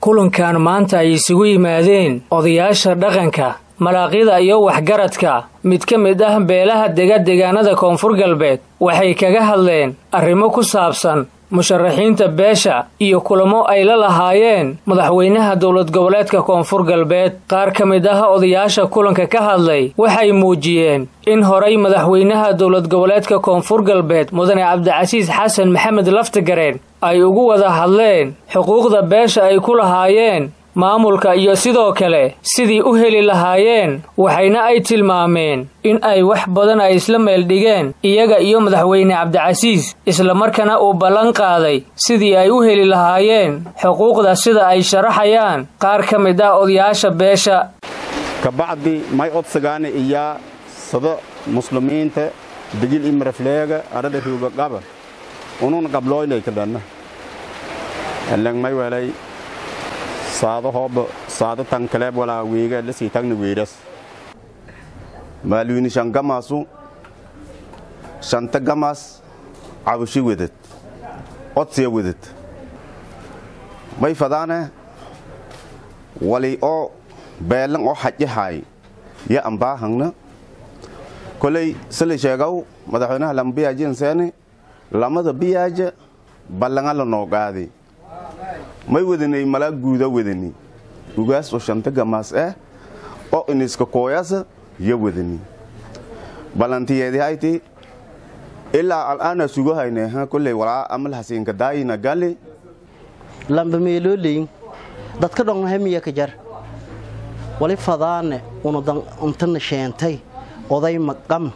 kulankan maanta ay isugu yimaadeen odayaasha dhaqanka malaaqyada iyo waxgaradka mid ka mid ah beelaha dega deegaanada koonfur galbeed waxay kaga hadleen arrimo ku saabsan musharaxiinta beesha iyo kulamo ay la lahaayeen madaxweynaha dowlad goboleedka koonfur galbeed qaar ka mid ah odayaasha kulanka ka hadlay waxay muujiyeen in horay madaxweynaha dowlad goboleedka koonfur galbeed mudane cabdicasiis xasan maxamed laftigareen ay ugu wada hadleen xuquuqda beesha ay ku lahaayeen maamulka iyo sidoo kale sidii u heli lahaayeen waxayna ay tilmaameen in ay wax badan ay isla meel dhigeen iyaga iyo madaxweyne cabdicasiis islamarkaana uu ballan qaaday sidii ay u heli lahaayeen xuquuqda sida ay sharaxayaan qaar ka mid ah odayaasha beesha kabacdi may odsagaana iyaa sado muslimiinta digil imarafleega arada ruuga qaba unun qabloynay kadhanna elang may welay saado hooba saado tan kaleeb walaa weega la sii tagna weeras maalwini shan gamaasu shanta gamaas cabushi wedad odsiya wedad may fadaane wali oo beelan oo xajahay ya ambaahangna koley sili sheegaw madaxweynaha lama biyaajian seene lamada biyaaja ballanga la noo qaadi may wadanay malaa guuda wadani ugaas oo shanta gamaas ah oo iniska kooyasa ya wadani ballantiyeedi hayti ilaa al'aana sugo hayne ha kolley walaa amal hasiinka daayina gali lamba meelooley dadka dhon hamiya ka jar wali fadaane unudan untana sheentay oday maqam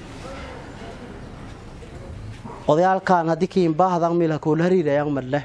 odayaalkaan haddii kiinbaahdan miilha koola hariirayaan madleh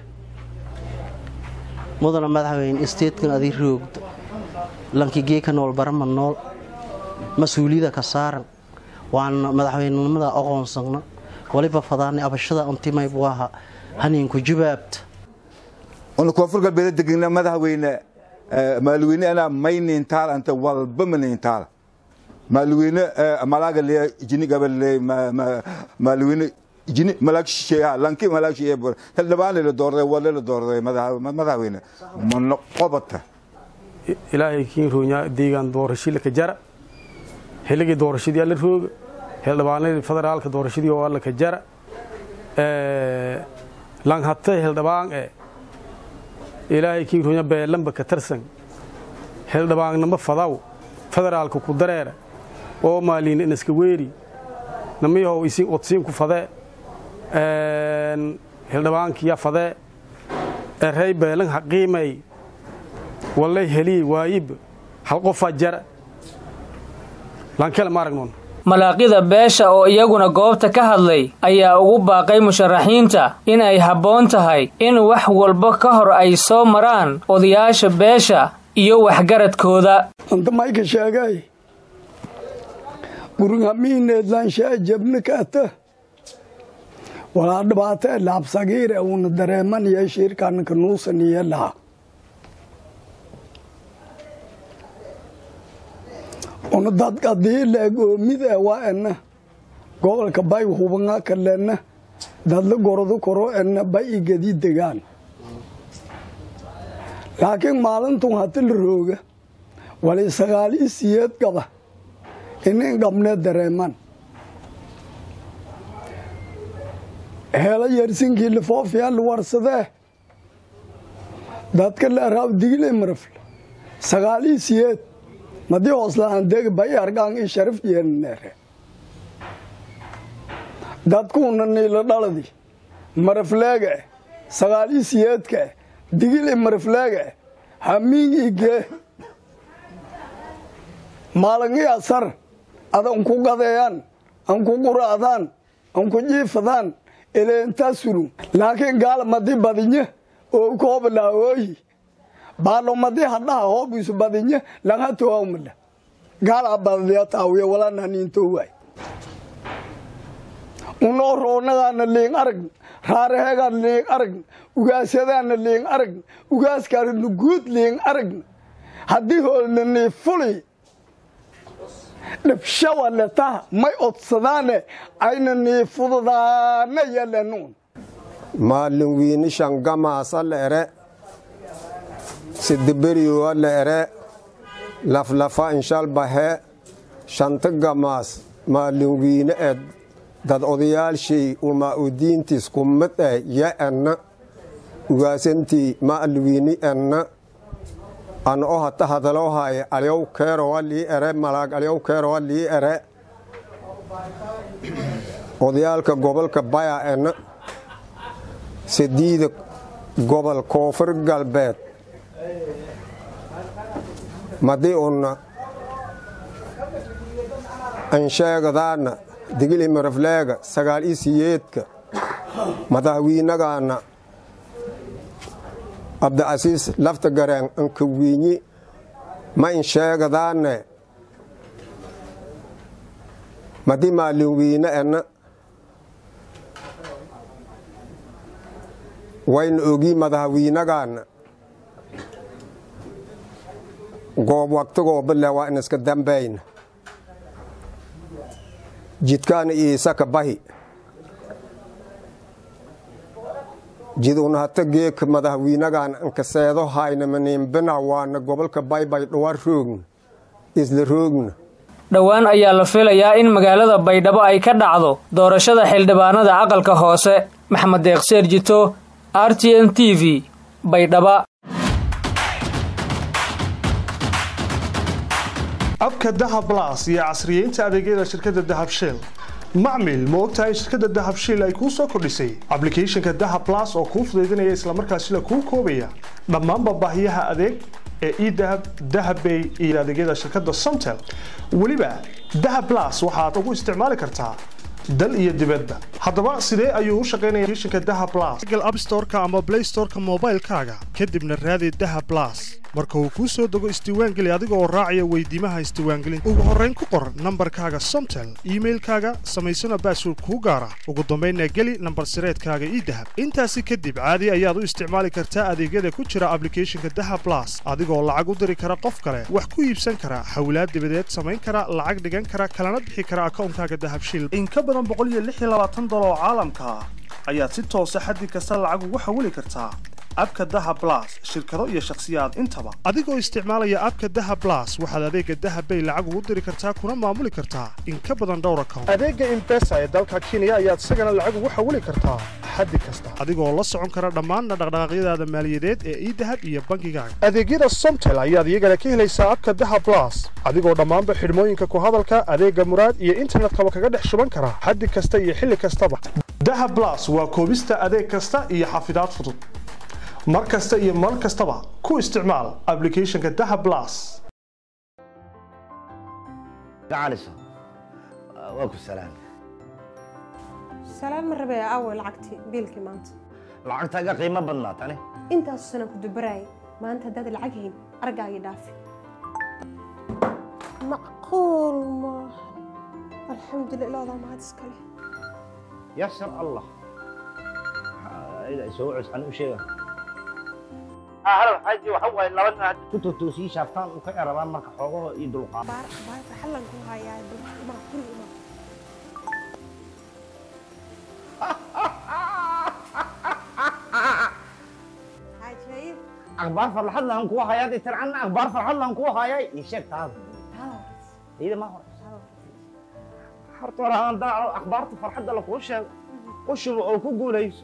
mudana madaxweyne isteedkan adii roogdo lankigeeka nool barama nool mas-uuliyada ka saaran waana madaxweynenimada aqoonsagna waliba fadaanay abashada untimaybu aha haniinku jubaabta una koonfur galbeed degna madaxweyne maalweyne ana maynintaal anta walba manintaal maalweyne malaaga le jini gabal le maalweyne jini malaag shisheeyaha lanki malaag shisheeya bor xildhibaane la doorday wale la doorday madaxweyne mana qobata ilaahay kiin roonya deegaan doorashii laka jara xilligii doorashadii alla rooga xildhibaanadii federaalka doorashadii oo alla ka jara langhate xildhibaan e ilaahay kiin roonya beelanba ka tarsan xildhibaannimo fadaw federaalka ku dareera oo maaliina inaska weeri namiyahow isin odsiin ku fadee xildhibaankiya fadee erey beelan haqiimay wallay helii waayib hal qofaa jara lankele ma aragnoon malaaqyada beesha oo iyaguna goobta ka hadlay ayaa ugu baaqay musharaxiinta in ay habboon tahay in wax walba ka hor ay soo maraan odayaasha beesha iyo waxgaradkooda anta mayka sheegay gurigamiineedlaanshaa jabni kaata walaa dhibaatee laabsagiire uuna dareemanaya shiirkanka nuusaniye laha una dadkadii leegoomide waa ena gobolka bay hubanga kalena dadla gordu koro ena bay igadi degaan laakiin maalintun hati la rooga wali sagaal i siyeed gaba inin qabnee dareeman heela yersinkii lifoofiyaa la warsadee dadka leeraaw digile marafle sagaal i siyeed madii hooslaaan degi bay argaan i sharif yeenneere dadkuuna niila dhaladi marafleege sagaal i siyeedka digile marafleege hamiing igee maalangii asar ada anku gadeeyaan anku quraadaan anku jiifadaan eleentaa surun laakiin gaal madi badinye oo koobalaaooyi baalo madi hadhaha hoobiisu badinye laga toawmala gaala badadiya taawiya walananiintowaay unoo roonagaana liing arag raaraheegaan liing arag ugaasyadaana liing arag ugaaskaana guud liing arag haddii hoolna nii fuli dhibshawa letaha may odsadaane ayna nii fududaana yalanuun maalin wiini shangamaasa leere sidiberiyowa la ere laflafa inshal bahe shanta gamaas maalinwiine ee dad odayaalshay uma udiintiis kumid eh ya enna ugaasantii maalwiini enna an o hata hadaloohaye alyow keerowa lii ere malaag alyow keerowa lii ere odayaalka gobolka baya enna sadiida gobol koonfur galbeed madii unna ansheegadaana digili marafleega sagaal i siyeedka madaxwiinagaana abdicasiis lafta gareen anka wiinyi ma insheegadaane madii maalin wiine enna wayna ogii madaxwiinagaana goob waqtigooba le waa in iska dambayna jidkaana iisaka bahi jid una hata geeka madaxwiinagaan ankaseedo hayna maniimbina waana gobolka baybay dhawar roogna isla roogna dhowaan ayaa la filayaa in magaalada baydhabo ay ka dhacdo doorashada xildhibaanada aqalka hoose maxamed deeqseer jito r t n t v baydhaba abka dahab blas iyo casriyeynta adeegyada shirkadda dahab shell macmil ma ogtahay in shirkadda dahab shell ay kuu soo kordhisay ablicathonka dahab blas oo kuu fudaydinaya islamarkaasina kuu koobaya dhammaanba baahiyaha adeeg ee edahab dahabbay iyo adeegyada shirkadda somtel weliba dahab blas waxaad ugu isticmaali kartaa dal iyo dibadda haddaba sidee ayuu u shaqaynaya applicationka dahab blas google app storeka ama play storeka moobaylkaaga kadibna raadi dahab blas marka uu kuu soo dego isdiiwaangeli adiga oo raacaya weydiimaha isdiiwaangelinta ugu horrayn ku qor nambarkaaga somtel iimailkaaga samaysana baasword kuu gaara ugu dambaynna geli nambar sireedkaaga idahab intaasi kadib caadi ayaad u isticmaali kartaa adeegyada ku jira ablicathonka dahab blas adigoo lacag u diri kara qof kale wax ku iibsan kara xawlaad dibadeed samayn kara lacag dhigan kara kalana bixi kara akawnkaaga dahab shil in ka badan dolar oo caalamka ah ayaad si toosa xaddi kasta lacag ugu xawili kartaa abka daha blas shirkado iyo shakhsiyaad intaba adigoo isticmaalaya abka daha blas waxaad adeega dahabbay lacag ugu diri kartaa kuna maamuli kartaa in ka badan dhowr account adeega imbesa ee dalka kenya ayaad isagana lacag ugu xawili kartaa xaddi kasta adigoo la socon kara dhammaanna dhaqdhaqaaqyadaada maaliyadeed ee idahab iyo bankigaaga adeegyada somtel ayaad iyagana ka helaysaa abka daha blas adigoo dhammaanba xidhmooyinka ku hadalka adeega muraad iyo internetkaba kaga dhex shuban kara xaddi kasta iyo xilli kastaba dahab blas waa koobista adeeg kasta iyo xafidaad fudud mar kasta iyo mar kastaba ku isticmaal ablicathonka dahab blas gacaliso waa ku salaam salaan ma rabee aaway lacagtii biilkii maanta lacagtaaga qiimo badnaa tani intaasu sanan ku dubaraayay maanta haddaad lacag hayn argaagii dhaafi macquul maaha alxamdulillah ilaadaa mahad iskale yasar allah soo cuscan u sheega halo xaaji waxa waaye laba nin hadda ku totoosii shaaftaan u ka erabaan marka xoogaho iyo dulqaad baar baar farxalan ku hayaa ima kuli ima hajaayib akhbaar farxad laan kugu hayaa dee tircanna akhbaar farxad laan kugu hayaa ii sheeg taada iyada ma hore horta hore aan daaco akhbaarta farxadda lakuu sheego u shubo oo ku guulayso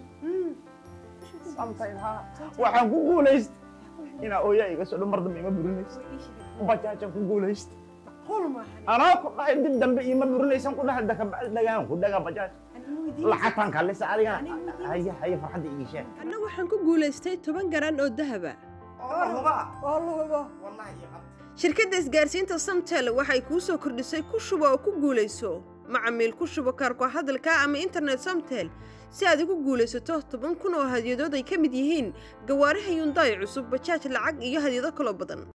waxaan ku guulaystay inaa ooyaa iga soo dhan mar dambe ima burinaysa bajaajaan ku guulaystay anaa ku dhahay dib dambe ima burinaysan ku dhahay dakabacdi dhagaan ku dhagaa bajaaj lacagtaan kallisa adigana haya haya farxadda ii sheeg anna waxaan ku guulaystay toban garan oo dahaba shirkadda isgaarsiinta samtel waxay kuu soo kordhisay ku shubo oo ku guulayso macamiil ku shubo kaarko hadalka ama internet samtel si aad ugu guulaysato toban kun oo hadyadood ay ka mid yihiin gawaaraha yundaay cusub bajaaj lacag iyo hadyado kaloo badan